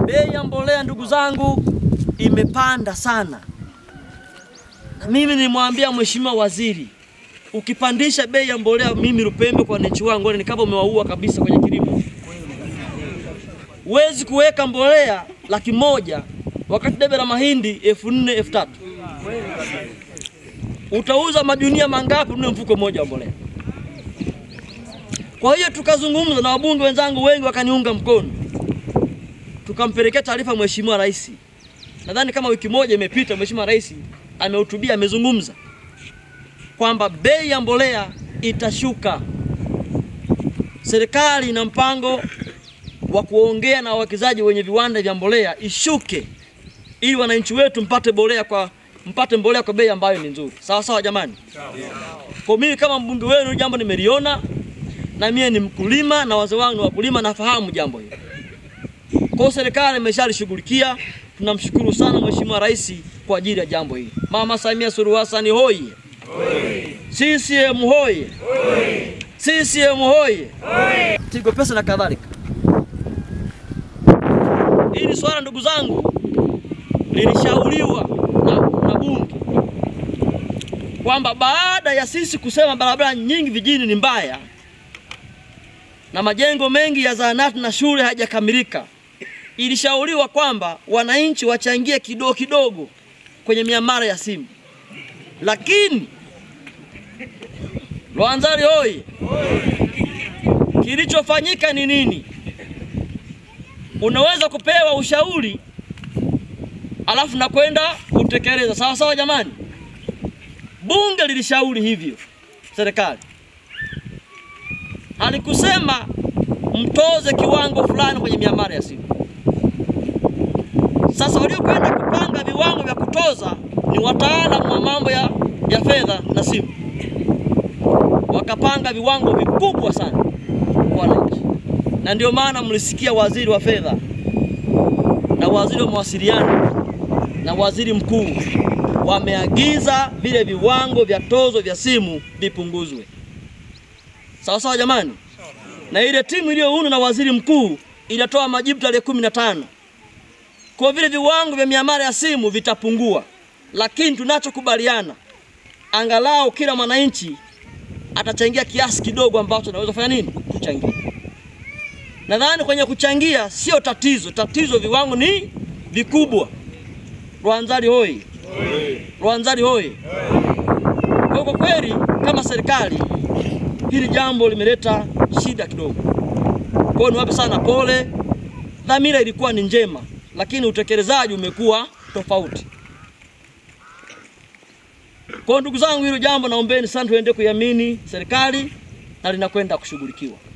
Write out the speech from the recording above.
Bei ya mbolea ndugu zangu imepanda sana, na mimi nilimwambia mheshimiwa waziri, ukipandisha bei ya mbolea, mimi Lupembe kwa wananchi wangu ni kama umewaua kabisa kwenye kilimo. Huwezi kuweka mbolea laki moja wakati debe la mahindi elfu nne elfu tatu utauza majunia mangapi ununue mfuko mmoja wa mbolea? Kwa hiyo tukazungumza na wabunge wenzangu, wengi wakaniunga mkono, tukampelekea taarifa Mheshimiwa Rais. Nadhani kama wiki moja imepita, Mheshimiwa Rais amehutubia, amezungumza kwamba bei ya mbolea itashuka. Serikali ina mpango wa kuongea na wawekezaji wenye viwanda vya mbolea ishuke, ili wananchi wetu mpate mbolea kwa mpate mbolea kwa bei ambayo ni nzuri. Sawa sawa, jamani. Kwa mimi kama mbunge wenu, jambo nimeliona, na mimi ni mkulima na wazee wangu ni wakulima, nafahamu jambo hili. Kwa hiyo serikali imeshalishughulikia. Tunamshukuru sana Mheshimiwa Rais kwa ajili ya jambo hili. Mama Samia Suluhu Hassan hoye! CCM hoye! CCM hoye! Tigo Pesa na kadhalika. Hili swala ndugu zangu lilishauriwa na, na bunge kwamba baada ya sisi kusema barabara nyingi vijijini ni mbaya na majengo mengi ya zahanati na shule hayajakamilika, ilishauriwa kwamba wananchi wachangie kidogo kidogo kwenye miamala ya simu. Lakini Lwanzari hoye! Kilichofanyika ni nini? Unaweza kupewa ushauri alafu na kwenda kutekeleza. Sawa sawa, jamani. Bunge lilishauri hivyo, serikali halikusema mtoze kiwango fulani kwenye miamala ya simu. Sasa waliokwenda kupanga viwango vya kutoza ni wataalamu wa mambo ya, ya fedha na simu, wakapanga viwango vikubwa sana kwa wananchi, na ndio maana mlisikia waziri wa fedha na waziri wa mawasiliano na waziri mkuu wameagiza vile viwango vya tozo vya simu vipunguzwe. Sawa sawa jamani, na ile timu iliyoundwa na waziri mkuu ilitoa majibu tarehe kumi na tano kwa vile viwango vya miamala ya simu vitapungua, lakini tunachokubaliana angalau kila mwananchi atachangia kiasi kidogo ambacho anaweza kufanya nini, kuchangia. Nadhani kwenye kuchangia sio tatizo, tatizo viwango ni vikubwa. Rwanzari hoi! Rwanzari hoi! Kwa kwa kweli kama serikali hili jambo limeleta shida kidogo. Kwa hiyo niwape sana pole. Dhamira ilikuwa ni njema, lakini utekelezaji umekuwa tofauti. Kwa hiyo ndugu zangu, hilo jambo naombeni sana tuende kuiamini serikali na linakwenda kushughulikiwa.